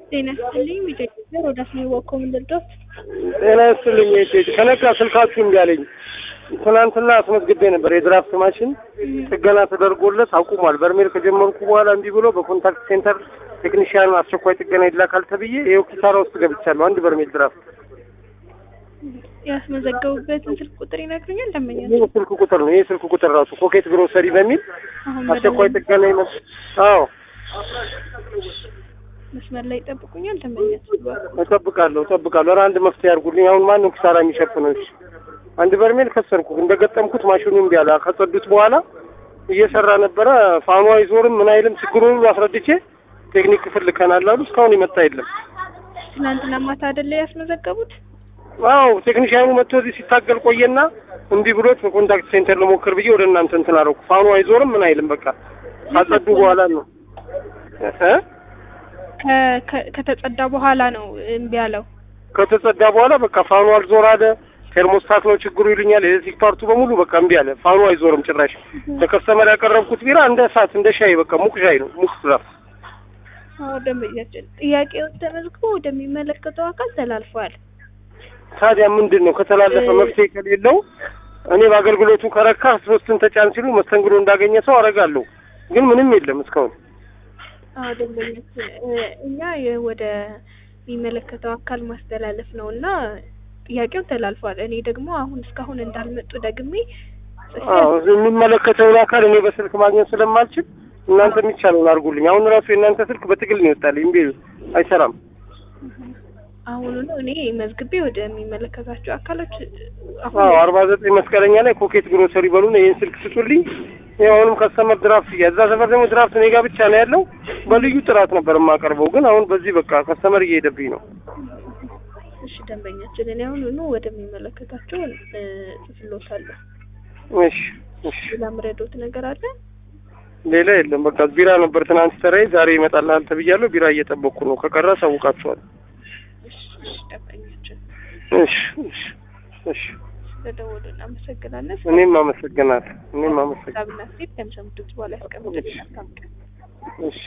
ጤና ይስጥልኝ ቢጀምር ወደ አስሜ ወኮ ምንድርዶት ጤና ይስጥልኝ ቴጅ ከነጋ ስልካችሁ እምቢ አለኝ። ትናንትና አስመዝግቤ ነበር የድራፍት ማሽን ጥገና ተደርጎለት አቁሟል። በርሜል ከጀመርኩ በኋላ እምቢ ብሎ በኮንታክት ሴንተር ቴክኒሽያን አስቸኳይ ጥገና ይላካል ተብዬ ይኸው ኪሳራ ውስጥ ገብቻለሁ። አንድ በርሜል ድራፍት ያስመዘገቡበትን ስልክ ቁጥር ይነግሩኛል? ደንበኛ ይህ ስልክ ቁጥር ነው። ይህ ስልክ ቁጥር ራሱ ኮኬት ግሮሰሪ በሚል አሁን አስቸኳይ ጥገና ይመ አዎ መስመር ላይ ይጠብቁኛል? ደንበኛ እጠብቃለሁ እጠብቃለሁ። ኧረ አንድ መፍትሄ አድርጉልኝ። አሁን ማን ነው ኪሳራ የሚሸፍነው? እሺ አንድ በርሜል ከሰርኩ እንደገጠምኩት ማሽኑ እምቢ አለ። ከጸዱት በኋላ እየሰራ ነበረ። ፋኑ አይዞርም ምን አይልም። ችግሩን ሁሉ አስረድቼ ቴክኒክ ክፍል ልከናል አሉ። እስካሁን የመጣ የለም። ትናንትና ማታ አይደለ ያስመዘገቡት? አዎ ቴክኒሽያኑ መጥቶ እዚህ ሲታገል ቆየና እምቢ ብሎት በኮንታክት ሴንተር ልሞክር ብዬ ወደ እናንተ እንትን አደረኩ። ፋኑ አይዞርም ምን አይልም። በቃ ካጸዱ በኋላ ነው እ ከ- ከ- ከተጸዳ በኋላ ነው እምቢ ያለው። ከተጸዳ በኋላ በቃ ፋኑ አልዞር አለ። ቴርሞስታት ነው ችግሩ ይሉኛል። ኤሌክትሪክ ፓርቱ በሙሉ በቃ እምቢ አለ። ፋኑ አይዞርም ጭራሽ። ለከስተመር ያቀረብኩት ቢራ እንደ እሳት እንደ ሻይ በቃ ሙቅ ሻይ ነው ሙቅ ድራፍት። አዎ ደንበኛችን ጥያቄውን ተመዝግቦ ወደሚመለከተው አካል ተላልፏል። ታዲያ ምንድን ነው ከተላለፈ መፍትሄ ከሌለው እኔ በአገልግሎቱ ከረካ ሶስትን ተጫን ሲሉ መስተንግዶ እንዳገኘ ሰው አደርጋለሁ። ግን ምንም የለም እስካሁን። አዎ ደንበኛችን እ፣ እኛ የ- ወደ የሚመለከተው አካል ማስተላለፍ ነው እና ጥያቄው ተላልፏል። እኔ ደግሞ አሁን እስካሁን እንዳልመጡ ደግሜ ጽፌ አዎ የሚመለከተውን አካል እኔ በስልክ ማግኘት ስለማልችል እናንተ የሚቻለውን አድርጉልኝ። አሁን ራሱ የእናንተ ስልክ በትግል ነው ይወጣል። እምቢ አይሰራም። አሁኑኑ እኔ መዝግቤ ወደሚመለከታቸው አካሎች አዎ አሁን አርባ ዘጠኝ መስቀለኛ ላይ ኮኬት ግሮሰሪ በሉን ይህን ስልክ ስጡልኝ። ይኸው አሁንም ከስተመር ድራፍት እያ እዛ ሰፈር ደግሞ ድራፍት እኔ ጋ ብቻ ነው ያለው። በልዩ ጥራት ነበር የማቀርበው፣ ግን አሁን በዚህ በቃ ከስተመር እየሄደብኝ ነው። እሺ ደንበኛችን እኔ አሁኑኑ ወደሚመለከታቸው እ፣ ጽፍሎታለሁ። እሺ እሺ፣ ሌላ ምረዶት ነገር አለ? ሌላ የለም። በቃ ቢራ ነበር ትናንት ተራይ፣ ዛሬ ይመጣልሃል ተብያለሁ። ቢራ እየጠበቅኩ ነው። ከቀረ አሳውቃችኋል። እሺ እሺ ደንበኛችን እሺ እሺ እሺ። ስለደወሉ እናመሰግናለን። እኔም አመሰግናለሁ። እኔም አመሰግናለሁ። ሀሳብና ሴት ከምሰሙት በኋላ ያስቀምጡልኝ። መልካም ቀን። እሺ